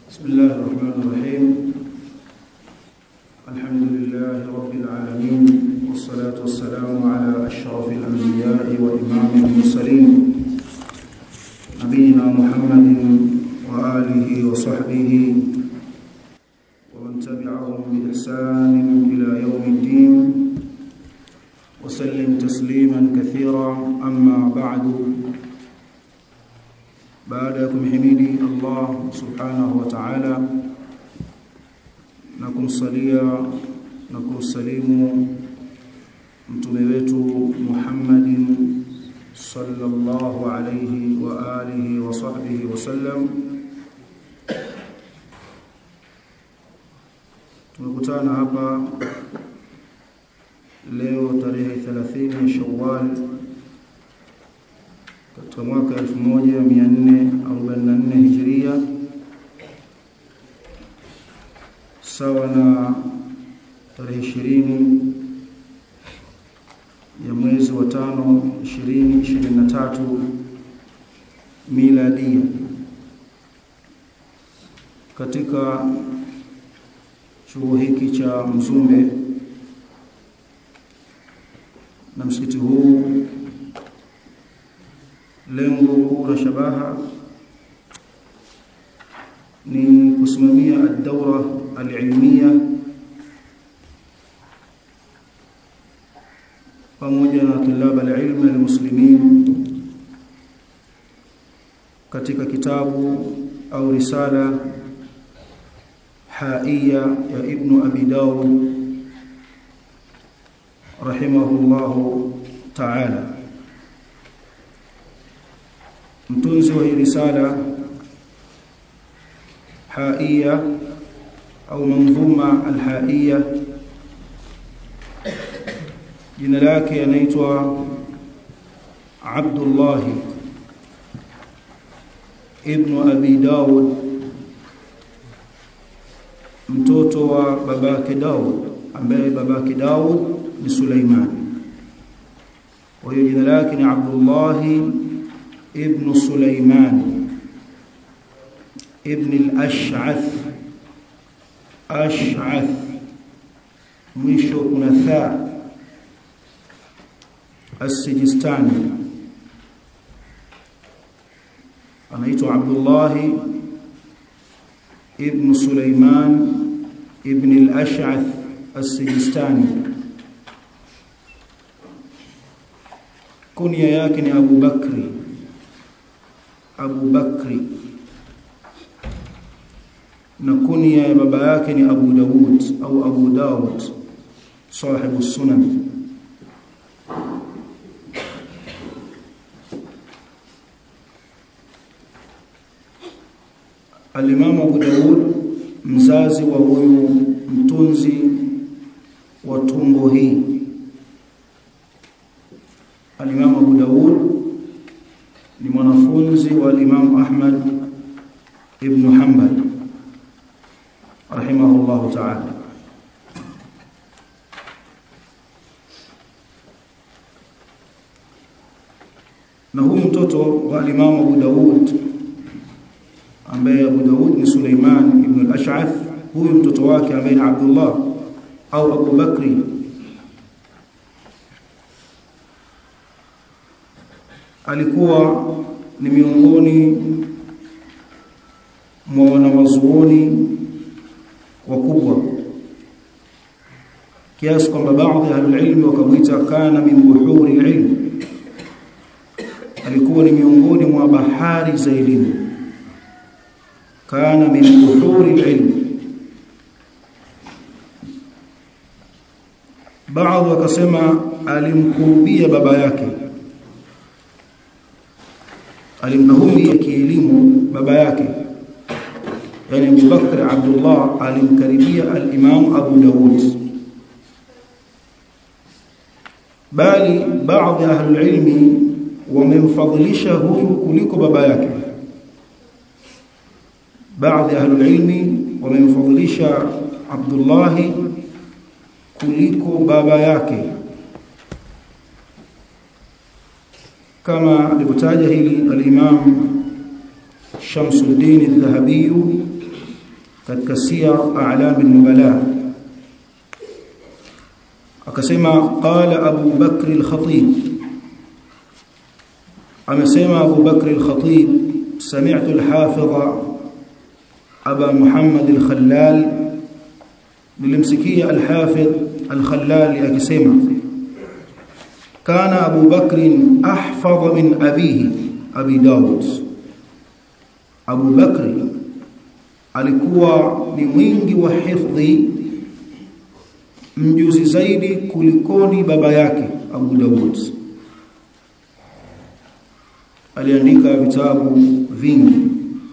بسم الله الرحمن الرحيم الحمد لله رب العالمين والصلاة والسلام على أشرف الأنبياء وإمام المرسلين نبينا محمد وآله وصحبه ومن تبعهم بإحسان إلى يوم الدين وسلم تسليما كثيرا أما بعد baada ya kumhimidi Allah subhanahu wa ta'ala na kumsalia na kumsalimu mtume wetu Muhammadin sallallahu alayhi wa alihi wa sahbihi wa sallam tumekutana hapa leo tarehe 30 Shawwal katika mwaka 1444 Hijria sawa na tarehe 20 ya mwezi wa tano 2023 miladia katika chuo hiki cha Mzumbe na msikiti huu lengo kuu la shabaha ni kusimamia ad-dawra al-ilmiya pamoja na tulab al-ilm al-muslimin katika kitabu au risala haiya ya ibn abi daud rahimahullahu ta'ala mtunzi wa hii risala haiya au manzuma alhaiya jina lake anaitwa Abdullah ibn Abi Daud mtoto wa babake Daud ambaye babake Daud ni Suleiman kwa hiyo jina lake ni Abdullah ابن سليمان ابن الأشعث أشعث mwisho kuna tha السجستاني anaitwa Abdullah ibn Sulaiman ibn al-Ash'ath as-Sijistani kunia yake ni Abu Bakri Abu Bakri na kunia ya baba yake ni Abu Dawud au Abu Dawud sahibu sunan Al-Imam Abu Dawud mzazi wa huyu mtunzi wa tumbo hii Al-Imam Abu Dawud ni mwanafunzi wa Imam Ahmad ibn Hanbal rahimahullahu ta'ala na huyu mtoto wa Imam Abu Daud ambaye Abu Daud ni Suleiman ibn al-Ash'ath huyu mtoto wake ambaye ni Abdullah au Abu Bakri alikuwa ni miongoni mwa wanawazuoni wakubwa kiasi kwamba baadhi ya ahlulilmi wakamwita kana min buhuri ilm alikuwa ni miongoni mwa bahari za elimu kana min buhuri ilm baadhi wakasema alimkurubia baba yake alimkurubia kielimu baba yake yani Abu Bakr Abdullah alimkaribia al-Imam Abu Dawud bali baadhi ya ahlul ilmi wamemfadhilisha huyu kuliko baba yake baadhi ya ahlul ilmi wamemfadhilisha Abdullah kuliko baba yake kama alivyotaja hili al-Imam Shamsuddin al-Dhahabi katika siyar a'lam an-nubala akasema qala Abu Bakr al-Khatib amesema Abu Bakr al-Khatib sami'tu al-Hafiz Aba Muhammad al-Khallal nilimsikia al-Hafiz al-Khallal akisema kana Abu Bakr ahfadh min abihi Abi Dawud Abu Bakr alikuwa ni mwingi wa hifdhi mjuzi zaidi kulikoni baba yake Abu Dawud aliandika vitabu vingi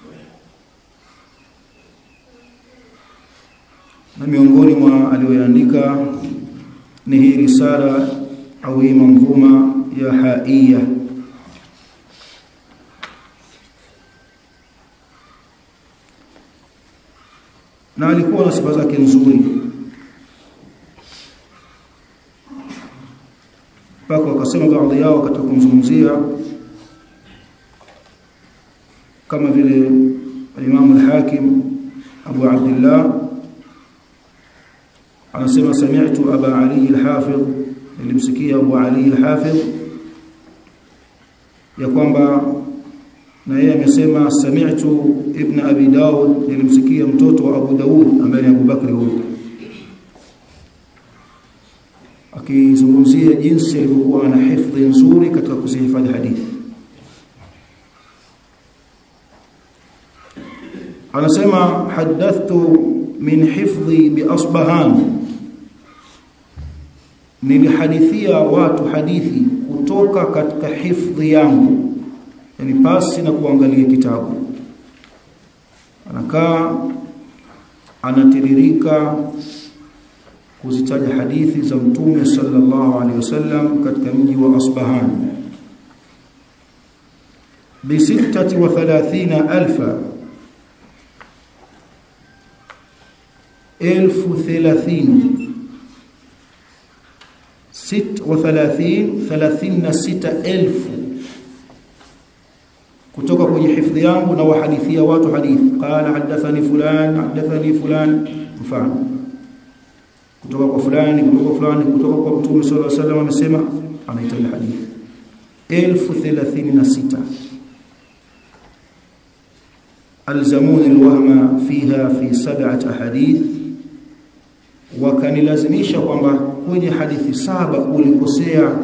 na miongoni mwa aliyoandika ni hii risala au hii manzuma ya haiya na alikuwa na sifa zake nzuri mpaka wakasema baadhi yao katika kumzungumzia kama vile Imam al-Hakim Abu Abdullah anasema sami'tu Aba Ali al-Hafidh nilimsikia Abu Ali al-Hafidh ya kwamba na yeye amesema sami'tu Ibn Abi Daud nilimsikia mtoto wa Abu Daud ambaye ni Abu Bakri huyo akizungumzia jinsi alivyokuwa na hifadhi nzuri katika kuzihifadhi hadithi anasema hadathtu min hifdhi bi asbahan nilihadithia watu hadithi kutoka katika hifdhi yangu yani pasi na kuangalia kitabu anakaa anatiririka kuzitaja hadithi za mtume sallallahu alaihi wasallam katika mji wa Asbahan bi 36000 elfu thelathini sit wa thalathini thalathini na sita elfu kutoka kwenye hifadhi yangu na wahadithia watu hadithi qala hadathani fulan hadathani fulan mfano kutoka kwa fulani kutoka kwa fulani kutoka kwa mtume sallallahu alaihi wasallam amesema anaitaja hadithi 1036 alzamuni alwahma fiha fi sab'at ahadith wakanilazimisha kwamba kwenye hadithi saba ulikosea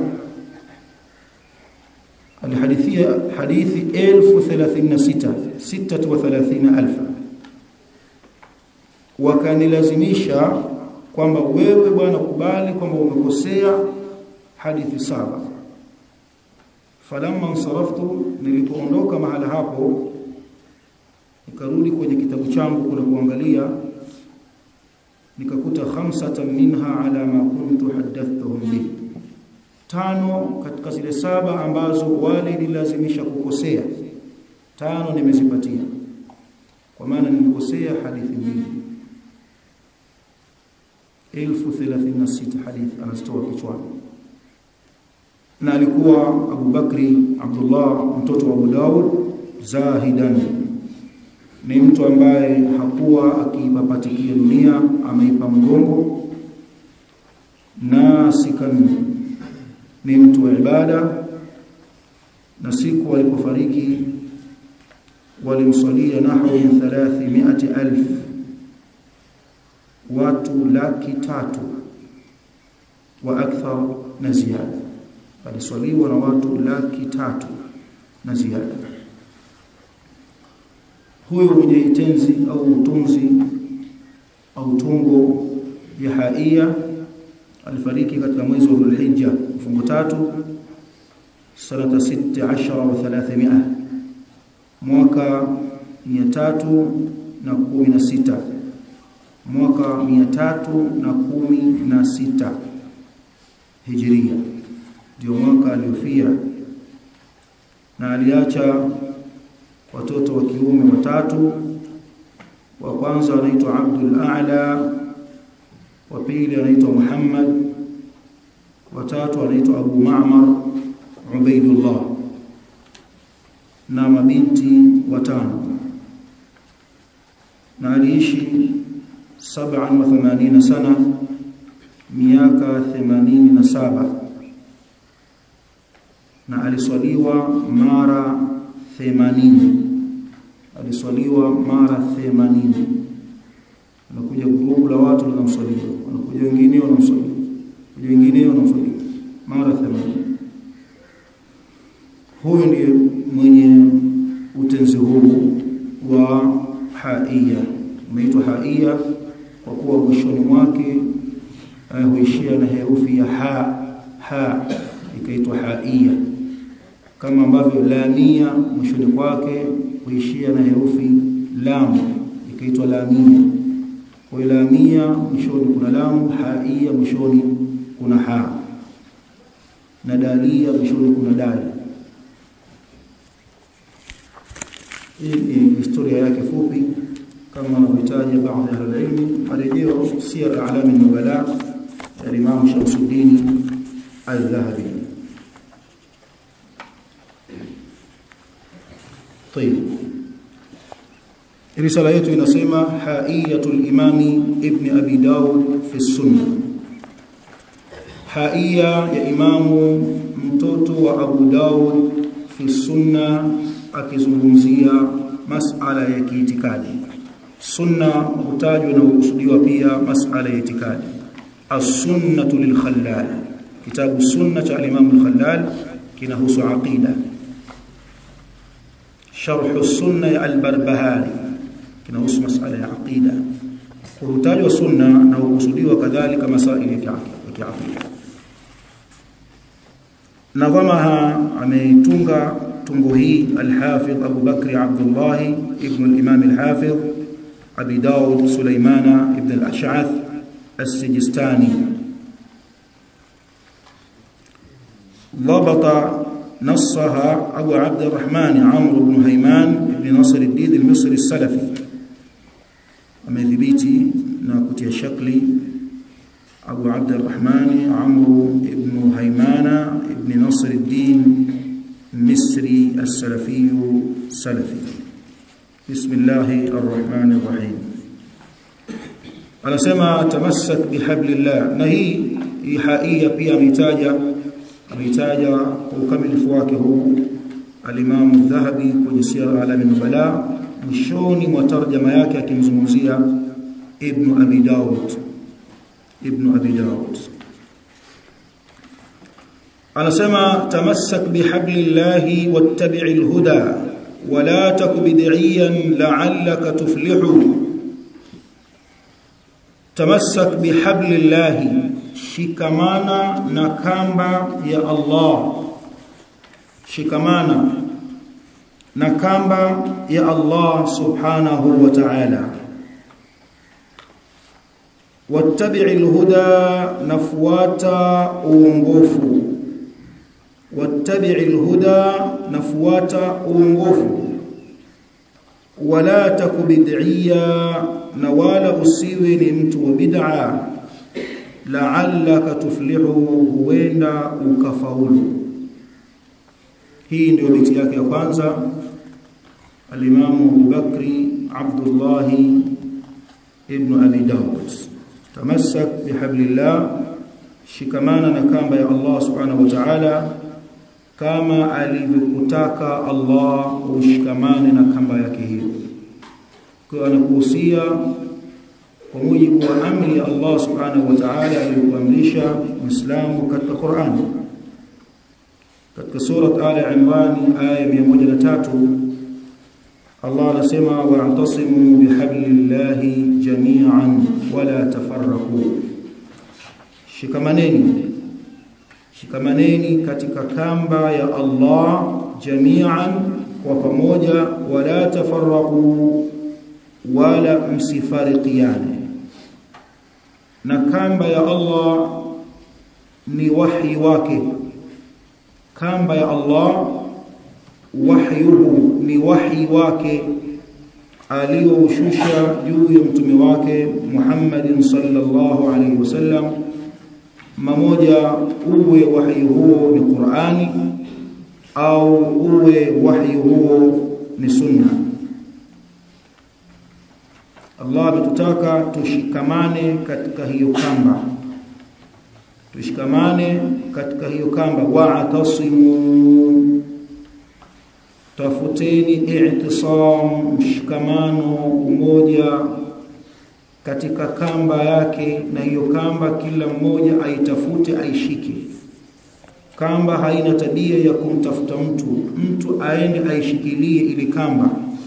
alhadithia hadithi 1036 36000 wakanilazimisha kwamba wewe bwana kubali kwamba umekosea hadithi saba falamma nsaraftu nilipoondoka mahala hapo nikarudi kwenye kitabu changu kuna kuangalia nikakuta khamsatan minha ala ma kuntu hadathtuhum bi tano katika zile saba ambazo wale nilazimisha kukosea tano nimezipatia kwa maana nilikosea hadithi mbili 1036 hadithi anazitoa kichwani na alikuwa Abu Bakri Abdullah mtoto wa Abu Daud zahidan ni mtu ambaye hakuwa akipapatikia dunia ameipa mgongo nasikan ni mtu wa ibada na siku alipofariki walimswalia nahwu 300000 watu laki tatu wa akthar na ziada aliswaliwa na watu laki tatu na ziada huyo mwenye itenzi au utunzi au tungo ya haia alifariki katika mwezi wa Dhulhijja mfungo tatu sanata 16 wa 300 mwaka 316 mwaka 316 hijiria ndio mwaka aliofia na aliacha watoto wa kiume watatu wa kwanza anaitwa Abdul A'la wa pili anaitwa Muhammad wa tatu anaitwa Abu Ma'mar Ubaidullah na mabinti watano na aliishi 87 sana miaka 87 na aliswaliwa mara 80 aliswaliwa mara 80 anakuja grupu la watu linamswalia wanakuja wengine wanamswalia kuja wengine wanamswalia mara 80 huyu ndiye mwenye utenzi huu wa haia umeitwa haia kwa kuwa mwishoni mwake uh, huishia na herufi ya ha ha ikaitwa haia kama ambavyo lamia mwishoni kwake huishia na herufi lam ikaitwa lamia kwa hiyo lamia mwishoni kuna lam haia mwishoni kuna ha na dalia mwishoni kuna dali hii ni historia yake fupi kama wanavyotaja baadhi ya ilmu marejeo siyar a'lam an-nubala ya Imam Shamsuddin al-Dhahabi طيب risala yetu inasema haiyatul imami ibn abi daud fi sunna haiya ya imamu mtoto wa abu daud fi sunna akizungumzia masala ya kiitikadi sunna hutajwa na kukusudiwa pia masala ya itikadi as-sunnatu lil-khallal kitabu sunna cha al-imam al-khallal kinahusu aqida sharh as-sunna ya al-barbahari kinahusu masala ya aqida hutajwa sunna na kukusudiwa kadhalika masaili ya kiaqida nadhamaha ameitunga tungo hii al-Hafidh Abu Bakr Abdullah ibn al-Imam al-Hafidh Abi Daud Sulaimana ibn al-Ash'ath السجستاني ضبط نصها أبو عبد الرحمن عمرو بن هيمان بن نصر الدين المصري السلفي أمذبيتي ناكتي شكلي أبو عبد الرحمن عمرو بن هيمان بن نصر الدين المصري السلفي السلفي بسم الله الرحمن الرحيم anasema tamassak bihablillah na hii ihaia pia ametaja ametaja kwa ukamilifu wake huu al-Imam Dhahabi kwenye Siyar Alamin Nubala mwishoni mwa tarjama yake akimzungumzia Ibn Abi Daud Ibn Abi Daud anasema tamassak bihablillahi wattabi'il huda wala takbid'iyan la'allaka tuflihu tamassak bihablillahi shikamana na kamba ya Allah shikamana na kamba ya Allah subhanahu wa ta'ala wattabi'il huda nafuata uongofu wattabi'il huda nafuata uongofu wala takubid'iyya na wala usiwe ni mtu wa bid'a la'allaka tuflihu huenda ukafaulu hii ndio biti yake ya kwanza al-Imam Abu Bakri Abdullah ibn Abi Dawud tamassak bihablillah shikamana na kamba ya Allah subhanahu wa ta'ala kama alivyokutaka Allah ushikamane na kamba yake hiyo kwa anakuhusia kwa mujibu wa amri ya Allah subhanahu wa ta'ala aliyokuamrisha Muislamu katika Qur'an katika sura Ali Imran aya 103 Allah anasema wa'tasimu bihablillahi jami'an wala tafarraqu shikamaneni shikamaneni katika kamba ya Allah jami'an kwa pamoja wala tafarraqu wala msifarikiane na kamba ya Allah ni wahi wake kamba ya Allah wahyuhu ni wahi wake aliyoushusha juu ya mtume wake Muhammadin sallallahu alaihi wasallam mmoja uwe wahi huo ni Qur'ani au uwe wahi huo ni sunna Allah ametutaka tushikamane katika hiyo kamba tushikamane katika hiyo kamba wa'tasimu tafuteni i'tisam mshikamano umoja katika kamba yake na hiyo kamba kila mmoja aitafute aishike kamba haina tabia ya kumtafuta mtu mtu aende aishikilie ili kamba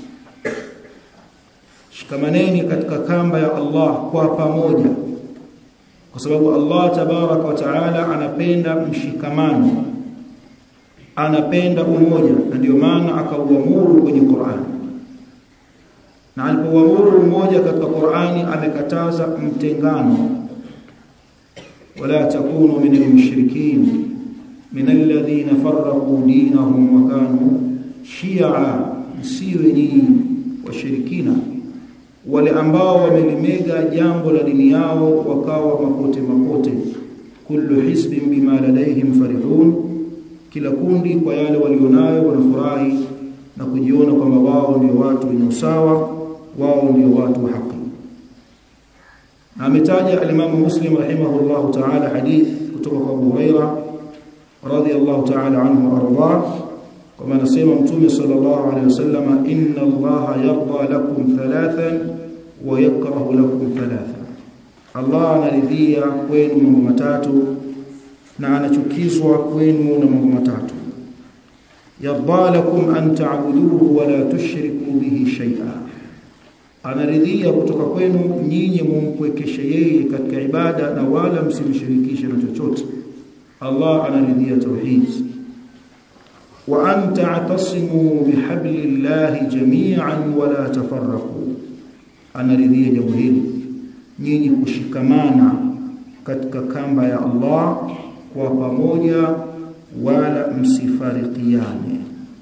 shikamaneni katika kamba ya Allah kwa pamoja kwa sababu Allah tabaraka wa taala anapenda mshikamano anapenda umoja na ndio maana akauamuru kwenye Qur'an na alipoamuru umoja katika Qur'ani amekataza mtengano wala takunu min al-mushrikin min alladhina farraqu dinahum wa kanu shi'a msiwe nyinyi washirikina wale ambao wamelimega jambo la dini yao wakawa mapote mapote kullu hisbin bima ladaihim farihun kila kundi kwa yale walionayo wanafurahi na kujiona kwamba wao ndio watu wenye usawa wao ndio watu wa haki na ametaja al-Imam Muslim rahimahullah ta'ala hadith kutoka kwa Abu Huraira radiyallahu ta'ala anhu warda kama anasema mtume sallallahu alayhi wasallam inna allaha yarda lakum thalathan wa yakrahu lakum thalathan Allah anaridhia kwenu mambo matatu na anachukizwa kwenu na mambo matatu yarda lakum an ta'buduhu wa la tushriku bihi shay'a anaridhia kutoka kwenu nyinyi mumpwekeshe yeye katika ibada na wala msimshirikishe na chochote Allah anaridhia tauhid wa an ta'tasimu bihablillahi jami'an wa la tafarraqu anaridhia jambo hili nyinyi kushikamana katika kamba ya Allah kwa pamoja wala msifarikiane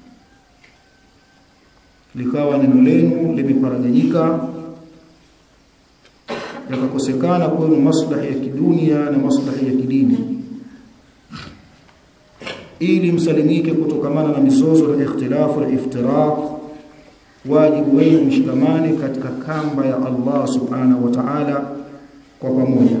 likawa neno lenu limeparaganyika yakakosekana kwenu maslahi ya kidunia na maslahi ya kidini ili msalimike kutokamana na mizozo na ikhtilafu na iftiraq wajibu wenu mshikamane katika kamba ya Allah subhanahu wa ta'ala kwa pamoja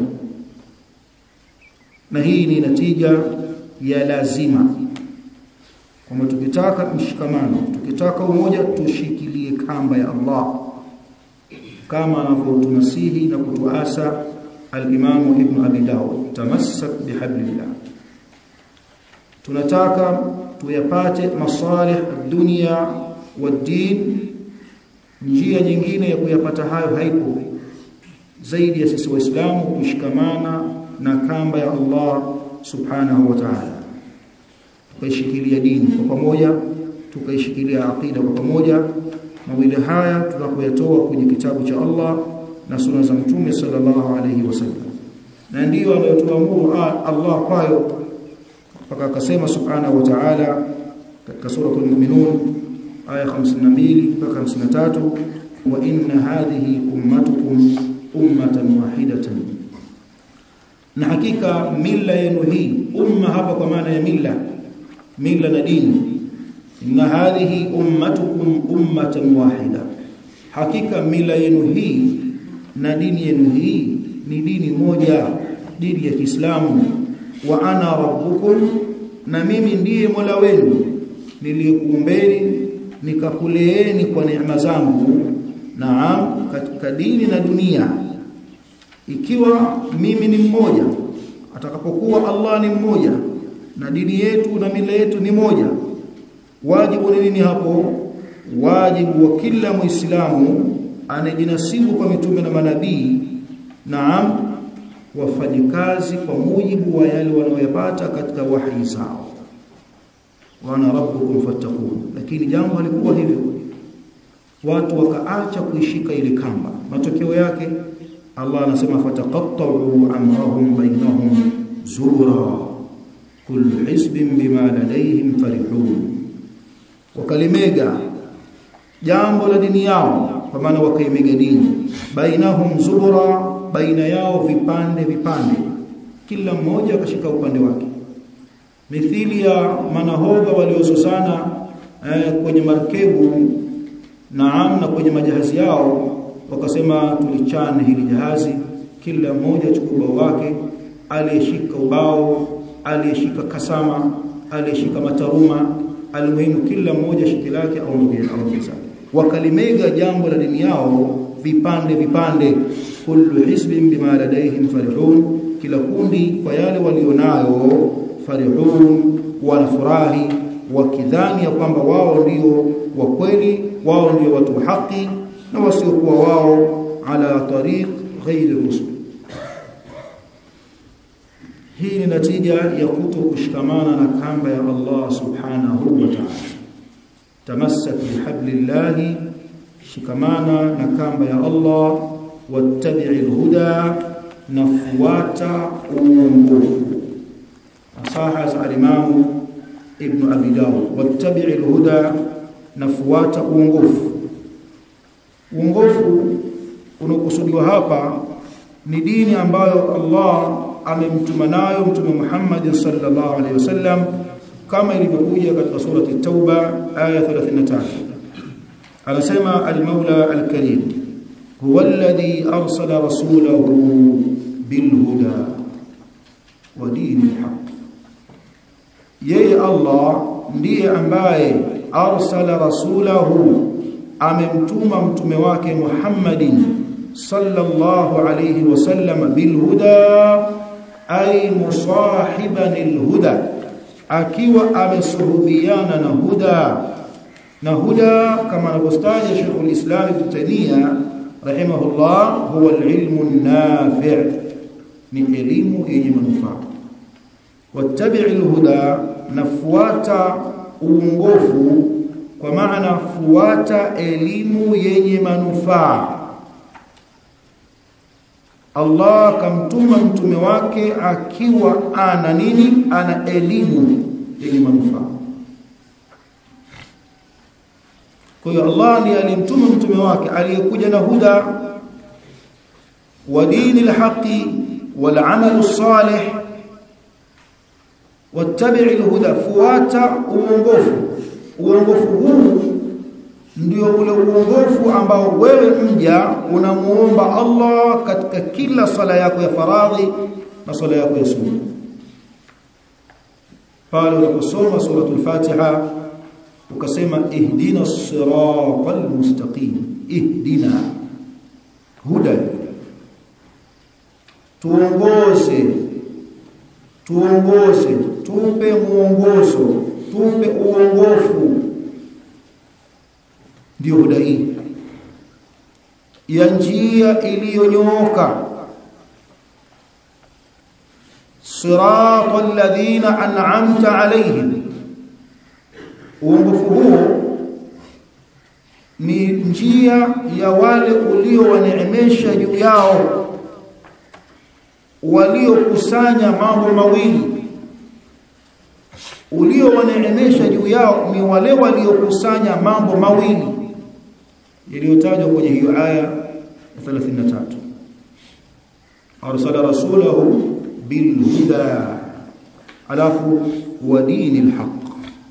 na hii ni natija ya lazima kwamba tukitaka mshikamano tukitaka umoja tushikilie kamba ya Allah kama anavyotunasihi na kutuasa al-Imam Ibn Abi Dawud tamassak bihablillah tunataka tuyapate masalih dunia wa din njia nyingine ya kuyapata hayo haipo zaidi ya sisi waislamu kushikamana na kamba ya Allah subhanahu wa ta'ala tukaishikilia dini kwa pamoja tukaishikilia aqida kwa pamoja mawili haya tunapoyatoa kwenye kitabu cha Allah na sunna za mtume sallallahu alayhi wasallam na ndiyo anayotuamuru Allah kwayo mpaka akasema subhanahu wa ta'ala katika suratul mu'minun aya 52 mpaka 53 wa inna hadhihi ummatukum ummatan wahidatan na hakika mila yenu hii umma hapa kwa maana ya mila mila na dini inna hadhihi ummatukum ummatan wahida hakika mila yenu hii na dini yenu hii ni dini moja dini ya Kiislamu wa ana rabbukum na mimi ndiye Mola wenu niliyekuumbeni nikakuleeni kwa neema zangu naam katika dini na dunia ikiwa mimi ni mmoja atakapokuwa Allah ni mmoja na dini yetu na mila yetu ni moja wajibu ni nini hapo wajibu wa kila muislamu anajinasibu kwa mitume na manabii naam wafanye kazi kwa mujibu wa yale wanayoyapata katika wahi zao wana rabbukum fattaqun lakini jambo halikuwa hivyo watu wakaacha kuishika ile kamba matokeo yake Allah anasema fataqatta'u amrahum bainahum zura kullu hisbin bima ladayhim farihun wakalimega jambo la dini yao kwa maana wakaimega dini bainahum zubura baina yao vipande vipande kila mmoja akashika upande wake mithili ya manahodha waliozozana eh, kwenye markebu naam na kwenye majahazi yao wakasema tulichane hili jahazi kila mmoja chukua ubao wake aliyeshika ubao aliyeshika kasama aliyeshika mataruma almuhimu kila mmoja shiki lake aondoke aondoke zake wakalimega jambo la dini yao vipande vipande kullu hisbin bima ladaihim farihun kila kundi kwa yale walionayo farihun wanafurahi wakidhani ya kwamba wao ndio wa kweli wao ndio watu wa haki na wasiokuwa wao ala tariq ghairi rusul hii ni natija ya kuto kushikamana na kamba ya Allah subhanahu wa ta'ala tamassak bihablillahi shikamana na kamba ya Allah wattabi'il huda nafuata uongofu asaha za al-Imam Ibn Abi Dawud wattabi'il huda nafuata uongofu uongofu unakusudiwa hapa ni dini ambayo Allah amemtuma nayo mtume Muhammad sallallahu alaihi wasallam kama ilivyokuja katika surati Tauba aya 33 anasema al-Maula al-Karim huwa alladhi arsala rasulahu bil huda wa dinil haqq yeye Allah ndiye ambaye arsala rasulahu amemtuma mtume wake Muhammadin sallallahu alayhi wasallam bil huda ay musahiban alhuda akiwa amesuhubiana na huda na huda kama anavyostaja Sheikh al-Islam Ibn Taymiyyah rahimahullah huwa al-ilmu an-nafi' ni elimu yenye manufaa wattabi' al-huda nafuata uongofu kwa maana fuata elimu yenye manufaa Allah kamtuma mtume wake akiwa ana nini ana elimu yenye manufaa kwa hiyo Allah ndiye alimtuma mtume wake aliyekuja na huda wa dini alhaqi wal amal salih wattabi' alhuda fuata uongofu uongofu huu ndio ule uongofu ambao wewe mja unamuomba Allah katika kila sala yako ya faradhi na sala yako ya sunna pale unaposoma suratul Fatiha ukasema ihdina siratal mustaqim ihdina huda tuongoze tuongoze tupe muongozo tupe uongofu ndio huda hii ya njia iliyonyooka siratal ladhina an'amta alayhim uongofu huo ni njia ya wale uliowaneemesha juu yao waliokusanya mambo mawili uliowaneemesha juu yao ni wale waliokusanya mambo mawili yaliyotajwa kwenye hiyo aya ya 33 arsala rasulahu bil huda alafu wa dinil haqq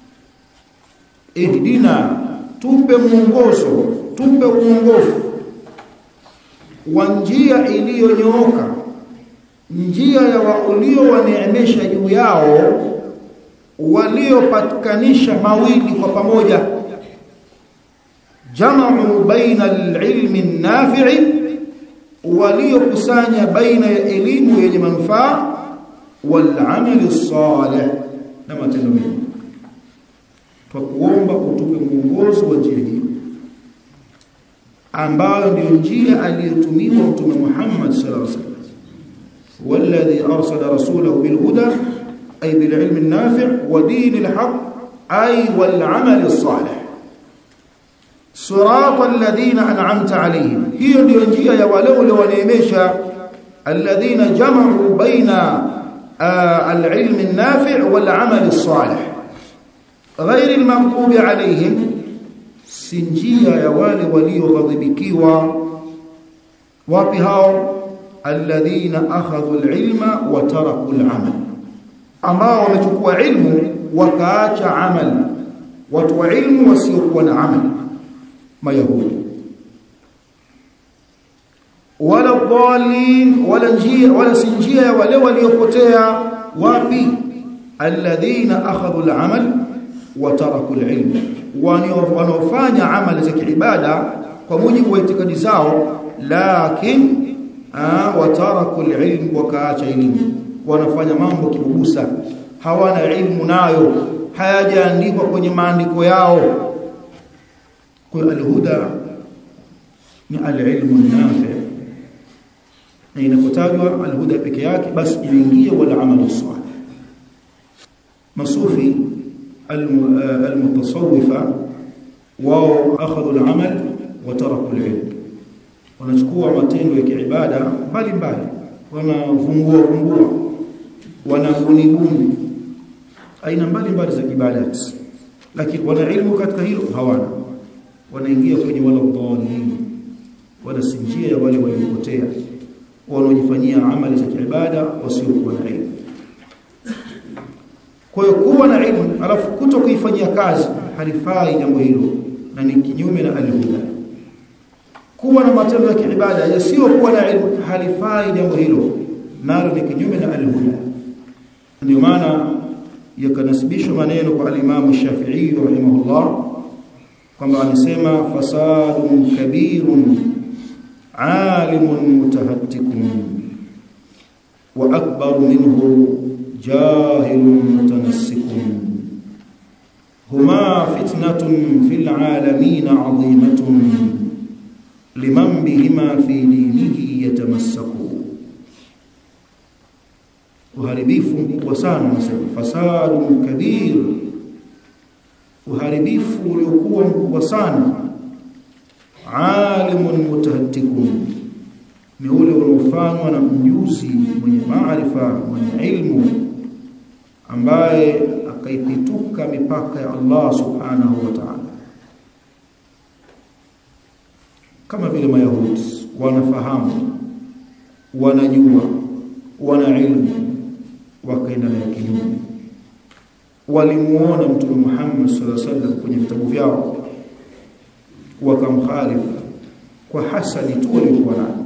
ihdina tupe mwongozo tupe uongofu wa njia iliyonyooka njia ya waliowaneemesha juu yao waliopatikanisha mawili kwa pamoja jamu baina alilmi nafi'i waliokusanya baina ya elimu yenye manufaa wal amali salih na matendo mema twakuomba utupe mwongozo wa njia hii ambayo ndio njia aliyotumiwa mtume Muhammad sallallahu alaihi wasallam والذي أرسل رسوله بالهدى أي بالعلم النافع ودين الحق أي والعمل الصالح صراط الذين أنعمت عليهم هي الجنجية يولول ونيميشا الذين جمعوا بين آه العلم النافع والعمل الصالح غير المغضوب عليهم سنجية يوالي ولي غضبكيوا وبهاو الذين أخذوا العلم وتركوا العمل ambao wamechukua ilmu wakaacha amal watu wa ilmu wasiokuwa na amal mayahudi wala dhalin wala njia wala si njia ya wale waliopotea wapi alladhina akhadhu al-amal wa taraku al-ilm wanaofanya amali za kiibada kwa mujibu wa itikadi zao lakin wa taraku al-ilm wakaacha elimu wanafanya mambo kibubusa hawana ilmu nayo hayajaandikwa kwenye maandiko yao kwa al-huda ni al-ilmu nafi na inapotajwa al-huda peke yake basi inaingia wala amalu salih masufi al-mutasawwifa wao akhadhu al-amal wa taraku al-ilm wanachukua matendo ya kiibada mbalimbali wanafungua fungua wanabunibuni aina mbalimbali za ibadati lakini wana ilmu katika hilo hawana wanaingia kwenye wala dhalin wala sinjia ya wale waliopotea wanaojifanyia amali za kiibada wasiokuwa na ilmu kwa hiyo kuwa na ilmu alafu kuto kuifanyia kazi halifai jambo hilo na ni kinyume na alhuda kuwa na matendo ya kiibada yasiyokuwa na ilmu halifai jambo hilo nalo ni kinyume na alhuda ndio maana yakanasibishwa maneno kwa alimamu Shafi'i rahimahullah kwamba anasema fasadun kabirun alimun mutahattikun wa akbar minhu jahilun mutanassikun huma fitnatun fil alamin azimatun liman bihima fi dinihi yatamassaku uharibifu mkubwa sana nasema fasadun kabir uharibifu uliokuwa mkubwa sana alimun mutahattikun ni ule unaofanywa na mjuzi mwenye maarifa mwenye ilmu ambaye akaipituka mipaka ya Allah subhanahu wa ta'ala kama vile mayahudi wanafahamu wanajua wana ilmu wakaenda na kinyume walimuona mtume Muhammad sallallahu alaihi wasallam kwenye vitabu vyao wakamkhalifu kwa hasadi tu walikuwa nayo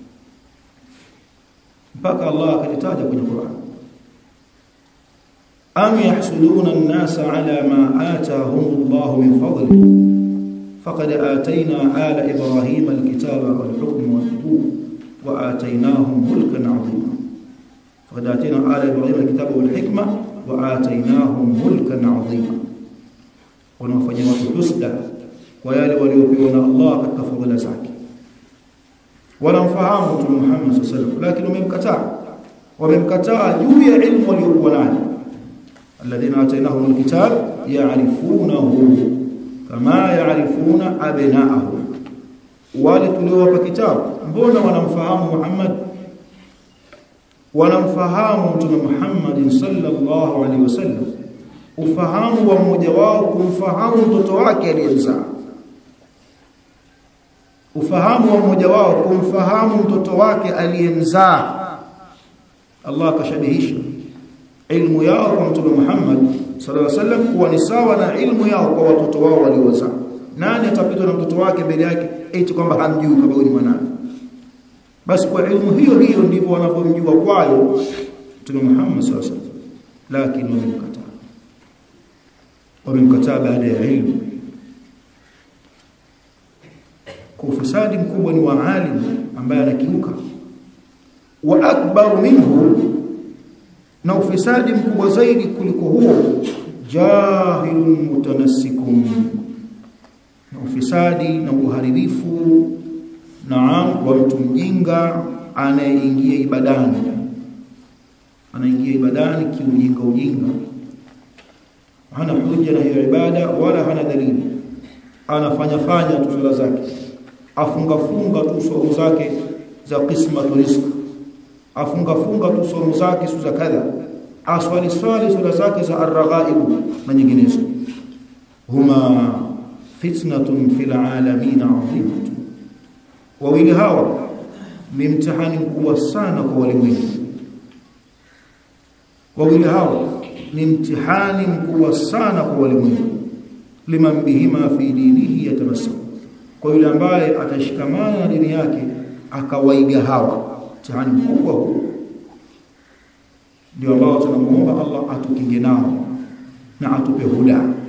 mpaka Allah akalitaja kwenye Qur'an am yahsuduna an-nasa ala ma ataahum Allah min fadli faqad atayna ala ibrahima al-kitaba wal-hukma wan-nubuwwa wa atainahum mulkan 'azima faqad atayna ala ibrahima al-kitaba wal-hikma wa atainahum mulkan 'azima wanaofanya watu husda kwa yale waliopewa na Allah katika fadhila zake wanamfahamu Mtume Muhammad sallallahu alaihi wasallam lakini wamemkataa wamemkataa juu ya ilmu waliokuwa nayo alladhina atainahum alkitab ya'rifunahu kama ya'rifuna abna'ahum wale tuliowapa kitabu mbona wanamfahamu Muhammad wanamfahamu Mtume Muhammad sallallahu alaihi wasallam ufahamu wa mmoja wao kumfahamu mtoto wake aliyemzaa ufahamu wa mmoja wao kumfahamu mtoto wake aliyemzaa Allah akashabihisha ilmu yao kwa mtume Muhammad sallallahu alaihi wasallam kuwa ni sawa na ilmu yao kwa watoto wao waliozaa nani atapitwa na mtoto wake mbele yake eti kwamba hamjui kama ni mwanae basi kwa ilmu hiyo hiyo ndivyo wanavyomjua kwayo mtume Muhammad sallallahu alaihi wasallam lakini wamemkataa wamemkataa baada ya ilmu kwa ufisadi mkubwa ni wa alim ambaye anakiuka wa akbar minhu na ufisadi mkubwa zaidi kuliko huo jahilun mutanassikun na ufisadi na uharibifu naam wa mtu mjinga anayeingia ibadani anaingia ibadani kiujinga ujinga hana hujja na hiyo ibada wala hana dalili anafanya fanya tu sala zake afunga funga tu somo zake za qismatu rizq afunga funga tu somo zake za kadha aswali swali sala zake za arghaib na nyinginezo huma fitnatun fil alamin azimatun wawili hawa ni mtihani mkubwa sana kwa walimwengu wawili hawa ni mtihani mkubwa sana kwa walimwengu liman bihima fi dinihi yatamassak kwa yule ambaye atashikamana na dini yake akawaiga hawa mtihani mkubwa huu ndio ambao tunamuomba Allah atukinge nao na atupe huda